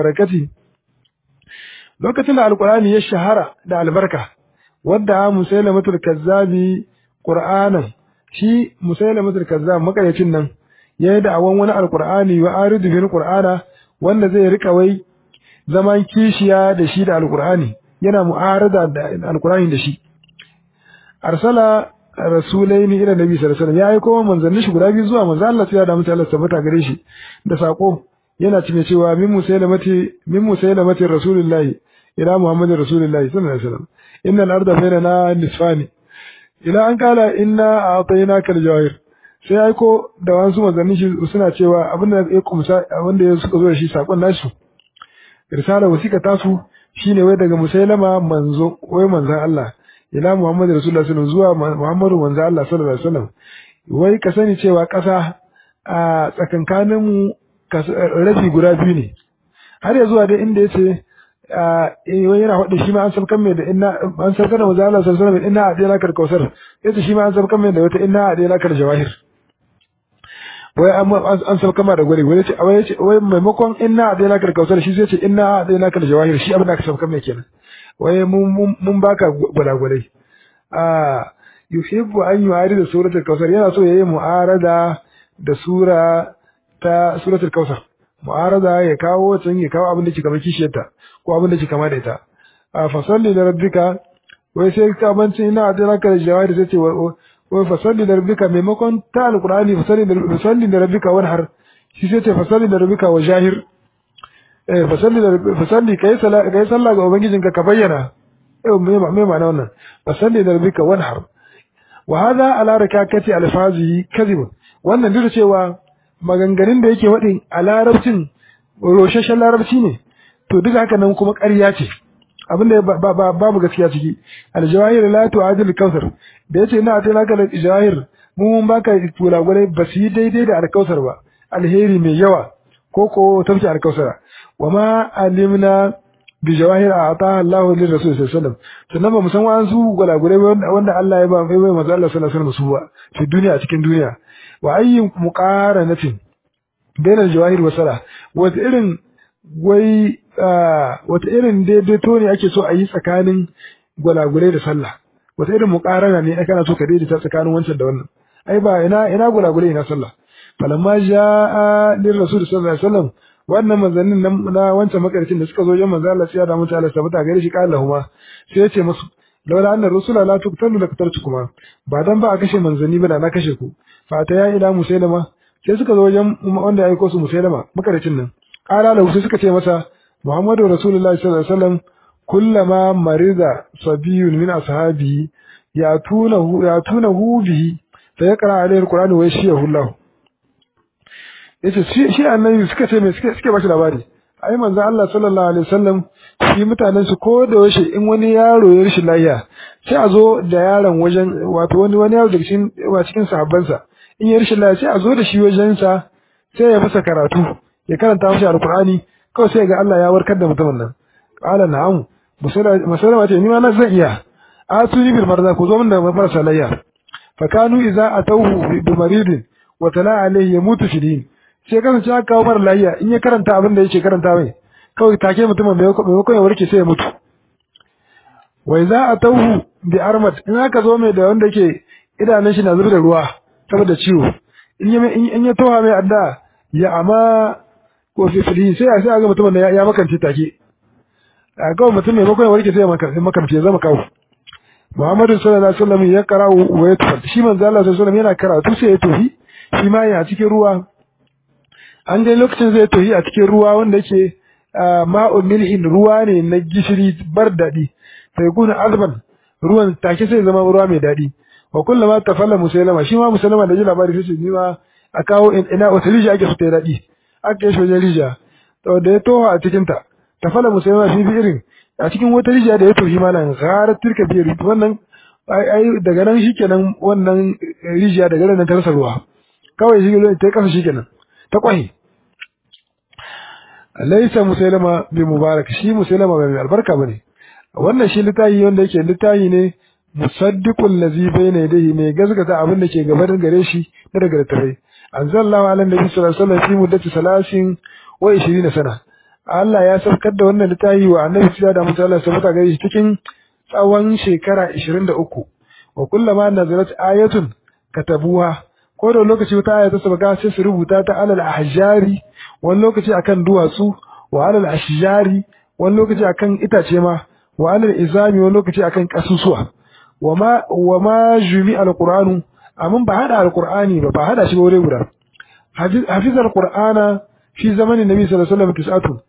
barakati lokacin da alqur'ani ya shahara da albarka wadda musailamatul kazzabi qur'anan shi musailamatul kazzab makayacin nan yayi da awan wani alqur'ani wa aridu bil qur'ana wanda zai rika wai zaman kishiya da shi da alqur'ani yana mu'arada da alqur'ani da shi arsala rasulaini ila nabi sallallahu alaihi wasallam ya aiko manzanni shi guda biyu zuwa manzo Allah ya da mutane Allah tabbata gare shi da sako yana cike cewa min musailamati min musailamati rasulullahi ila muhammadin rasulullahi sallallahu alaihi wasallam innal arda bainana nisfani ila an kala inna a'tainaka al-jawahir sai aiko da wasu manzanni shi suna cewa abin da ya kumsa abin da suka zo da shi sakon nasu risala wasiqa tasu shine wai daga musailama manzo wai manzon Allah ila Muhammad Rasulullah sallallahu zuwa Muhammadu manzo Allah sallallahu alaihi wasallam wai ka sani cewa ƙasa a tsakankanin mu rabi guda biyu ne har ya zuwa dai inda yace wai yana faɗi shi ma an sabkan mai da inna an sabkan da manzo Allah sallallahu alaihi wasallam inna adina kal kausar yace shi ma an sabkan mai da wata inna adina kal jawahir wai an sabkan ma da gure wai yace wai yace wai maimakon inna adina kal kausar shi zai ce inna adina kal jawahir shi abin da aka sabkan mai kenan wai mun baka gwalagwalai a yuhibbu an yu'ari da suratul kausar yana so yayi mu'arada da sura ta suratul kausar mu'arada ya kawo can ya kawo abin da ke kamar kishiyarta ko abin da ke kama da ita a fasalli da rabbika wai sai ka bancin ina da raka da jawahir sai ce wai fasalli da rabbika maimakon ta alqur'ani fasalli da fasalli da rabbika wani har shi sai ce fasalli da rabbika wa jahir eh fasalli da fasalli kai sala kai sallah ga ubangijinka ka bayyana eh me me ma'ana wannan fasalli da rabbika wanhar wa hadha ala rakakati alfazi kadhib wannan duk cewa maganganun da yake wadin a larabcin roshashen larabci ne to duk haka nan kuma ƙarya ce abinda babu gaskiya ciki aljawahir la tu'adil kautsar da yace ina atana ka aljawahir mu mun baka tulagulai ba su yi daidai da alkausar ba alheri mai yawa ko ko tafki alkausara wama alimna bi jawahir ata Allah li rasul sallallahu alaihi wasallam sannan ba mu san wa'ansu gulagulai wanda Allah ya ba mai mai manzo Allah sallallahu alaihi wasallam su ba fi duniya cikin duniya wa ayyin muqaranatin bainal jawahir wa sala wata irin wai wata irin daidaito ne ake so a yi tsakanin gwalagulai da sallah wata irin muqarana ne kana so ka daidaita tsakanin wancan da wannan ai ba ina ina gwalagulai ina sallah falamma jaa lir rasul sallallahu alaihi wasallam wannan manzannin na wancan makarcin da suka zo wajen manzo Allah sai da mutu Allah sabata gare shi kala huma sai ya ce musu laula anna rusula la tuqtalu la qataltukuma ba dan ba a kashe manzanni ba da na kashe ku fa ta ya ila musailama sai suka zo wajen wanda ya aiko su musailama makarcin nan kala lahu sai suka ce masa muhammadu rasulullahi sallallahu alaihi wasallam kullama marida sabiyun min ashabi ya tunahu ya tunahu bihi fa yaqra alaihi alquran wa yashiyahu Allah yace shi shi annabi suka ce me suke suke bashi labari ai manzo Allah sallallahu alaihi wasallam shi mutanen su ko da yaushe in wani yaro ya rishi lafiya sai a zo da yaron wajen wato wani wani yaro daga cikin wa cikin sahabban sa in ya rishi lafiya sai a zo da shi wajen sa sai ya masa karatu ya karanta masa alqur'ani kawai sai ga Allah ya warkar da mutumin nan qala na'am musalama ce ni ma na zan iya atuni bil marza ku zo min da marasa layya fa kanu idza atawhu bi maridin wa tala alayhi yamutu shidin sai kasance aka kawo mara lafiya in ya karanta abin da yake karanta mai kawai take mutumin maimakon ya warke sai ya mutu wai za a tauhu bi armat in aka zo mai da wanda yake idanun shi na zubar da ruwa saboda ciwo in ya towa mai adda ya amma ko fifili sai a sai ga mutumin da ya makance take a kawai mutum maimakon ya warke sai ya makance ya zama kawo Muhammadu sallallahu alaihi wasallam ya karawo wa ya tafi shi manzo Allah sallallahu alaihi wasallam yana karatu sai ya tofi shi ma ya cikin ruwa an dai lokacin zai tohi a cikin ruwa wanda yake ma'un milhin ruwa ne na gishiri bar daɗi sai kuna azban ruwan take sai zama ruwa mai daɗi wa kullama tafalla musailama shi ma musailama da ji labari sai ni ma a kawo ina wata rija ake so ta daɗi aka yi shi wajen rija to da ya toha a cikin ta tafalla musailama shi bi irin a cikin wata rija da ya tohi ma nan gara turka biyar wannan ai daga nan shikenan wannan rijiya daga nan ta rasa ruwa kawai shi ta kasa shikenan ta kwahi laisa musailama bi mubarak shi musailama bai albarka bane wannan shi litayi wanda yake litayi ne musaddiqul ladhi bayna yadayhi mai gazgata abin da ke gaban gare shi na daga tafai anzalallahu ala nabi sallallahu alaihi wasallam fi muddati salasin wa 20 sana Allah ya saukar da wannan littafi wa annabi sallallahu alaihi wasallam Allah sabata gare shi cikin tsawon shekara 23 wa kullama nazalat ayatun katabuha ko da lokaci wata aya ta sabaka sai su rubuta ta alal ahjari wani lokaci akan duwatsu wa alal ashjari wani lokaci akan itace ma wa alal izami wani lokaci akan kasusuwa wa ma wa ma jumi alquranu amma ba hada alqurani ba ba hada shi ba wuri guda hafizar qur'ana fi zamanin nabi sallallahu alaihi wasallam tis'atun